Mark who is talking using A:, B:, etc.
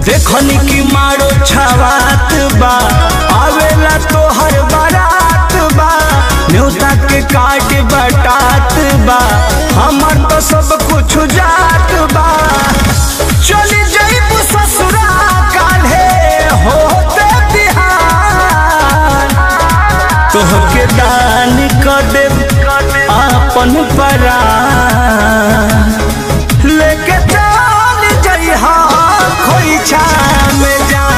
A: देखनी की मारो छवात बा आवेला तो हर बारात बा न्योता के काट बटात बा हमर तो सब कुछ जात बा चली जइबू ससुरा काल्हे होते बिहान तोहके दान कर दे आपन परान लेके चल जइहा खोइछा में जा